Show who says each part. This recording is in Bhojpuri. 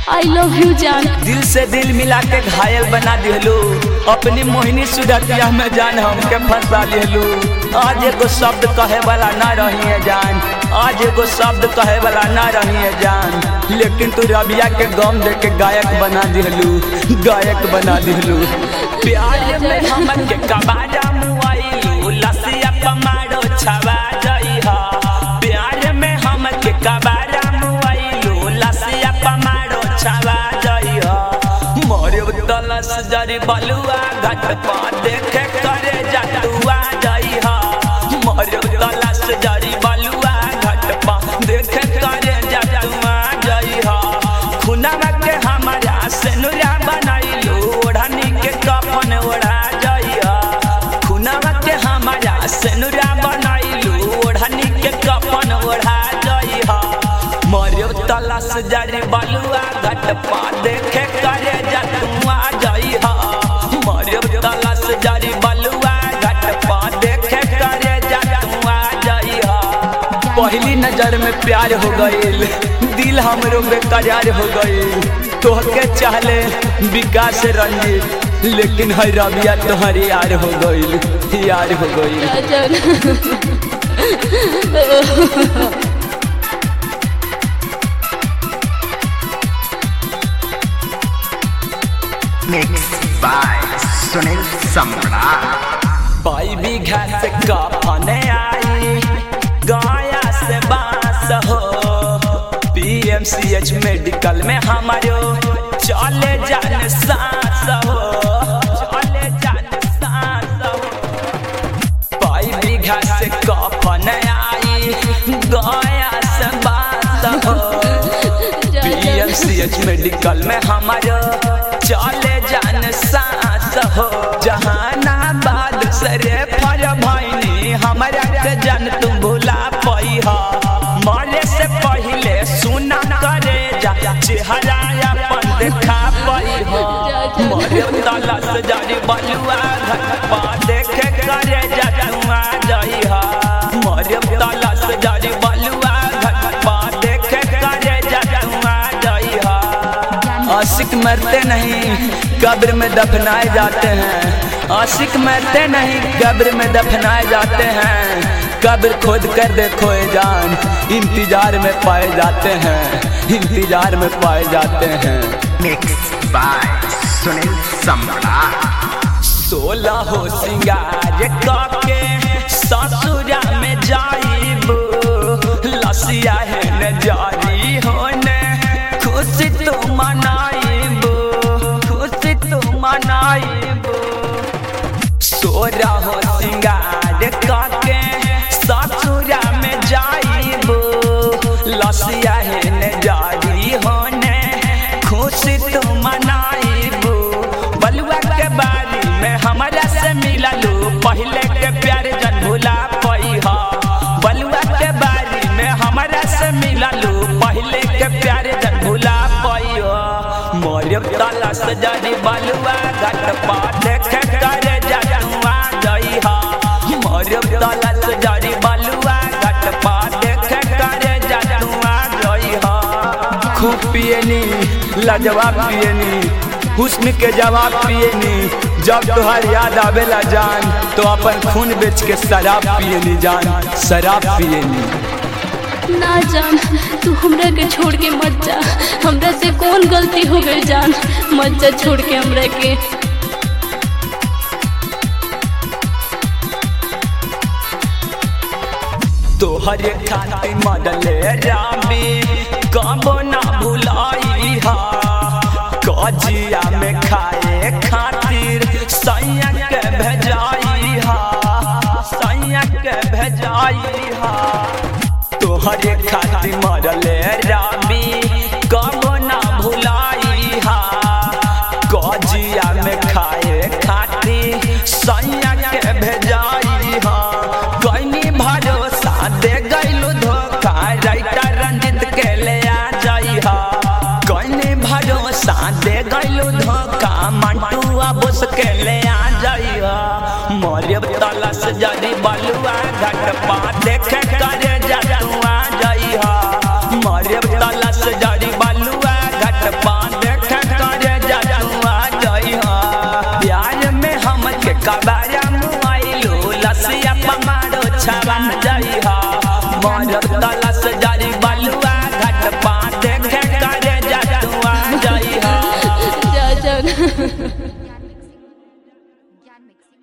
Speaker 1: आई लव यू जान
Speaker 2: दिल से दिल मिला के घायल बना दिलू अपनी मोहिनी सुरतिया में जान हमके फंसा दिलू आज एगो शब्द कहे वाला ना रही है जान आज एगो शब्द कहे वाला ना रही है जान लेकिन तू रबिया के गम दे के गायक बना दिलू गायक बना दिलू प्यार में हमके कबाड़ा मुआइलू लसिया पमाड़ो छवा जई हा प्यार में हमके कबाड़ा मुआइलू लसिया पमाड़ो छवा जई हा मोरे तलस जरी बलुआ घट पा देखे करे जतुआ जई हा मोरे तलस जरी बलुआ घट पा देखे करे जतुआ जई हा खुनावा के हमारा सेनुरा बनाइलू ओढ़नी के कफन ओढ़ा जई हा खुनावा के हमारा सेनुरा बनाइलू ओढ़नी के कफन ओढ़ा जई हा मरियो तलस जरी बलुआ घट पा देखे करे जतुआ जई हा मरियो तलस जरी बलुआ घट पा देखे करे जतुआ जई हा पहली नजर में प्यार हो गईल दिल हमरो बेकरार हो गईल तोहके चाहले विकास रंजीत लेकिन है रबिया तोहर यार हो गईल यार हो गईल
Speaker 1: जान
Speaker 3: Mixed by Sunil Samrat.
Speaker 2: पाई बीघा से कफने आई गाया से बास हो पीएमसीएच मेडिकल में हमारो चले जाने सांस हो चले जाने सांस हो पाई बीघा से कफन आई गाया से बास हो पीएमसीएच मेडिकल में हमारो चले जान सांस हो जहानाबाद सरे फर भैनी हमारा के जन तुम भुला पई हो मरे से पहले सुना करे जा चेहरा अपन देखा पई हो मरे तलस जरी बलुआ घर पा देखे करे जा तुआ जई हो मरे तलस जरी बलुआ घर पा देखे करे जा तुआ जई हो आशिक मरते नहीं कब्र में दफनाए जाते हैं आशिक मरते नहीं कब्र में दफनाए जाते हैं कब्र खोद कर देखो ए जान इंतजार में पाए जाते हैं इंतजार में पाए जाते हैं
Speaker 3: Mixed by Sunil Samrat.
Speaker 2: सोलह हो सिंगार काके ससुरा में जाइब लसिया है न जारी होने खुशी तो मनाइब खुशी तो मनाइब सोरा हो सिंगार काके ससुरा में जाइब लसिया है न जारी होने खुशी तो मनाइब बलुआ के बारी में हमरा से मिललू पहले के प्यार जन भुला पई हा बलुआ के बारी में हमरा से मिललू पहले के प्यार जन भुला पई हा मोरे तला से जरी बलुआ घट पा देखे करे जनुआ जई हा मोरे तला से जरी बलुआ घट पा देखे करे जनुआ जई हा खूब पियनी लाजवाब पियनी हुस्न के जवाब पियनी जब तुहार याद आवेला जान तो अपन खून बेच के शराब पियनी जान शराब पियनी
Speaker 1: ना जान तू हमरा के छोड़ के मत जा हमरा से कौन गलती हो गई जान मत जा छोड़ के हमरा के
Speaker 2: तोहरे खातिर मडले रामी कबो ना भुलाई हा कजिया में खाए खातिर सैया के भेजाई हा सैया के भेजाई हा तोहरे खातिर मरले रामी कबो ना भुलाई हा कजिया में खाए खातिर सैया के भेजाई हा कइनी भरोसा दे गइलू धोखा राइटर रंजित के ले आ जाई हा कइनी भरोसा दे गइलू धोखा मंटू अबुस के ले आ जाई हा मोरे तलस जरी बलुआ घट पा देखे करे जतुआ जाई हा मोरे तलस जरी बलुआ घट पा चौतला से जारी बलुआ घाट पा देखे करे जतुआ जई हा
Speaker 1: जा जा
Speaker 4: ज्ञान मिक्सिंग ज्ञान मिक्सिंग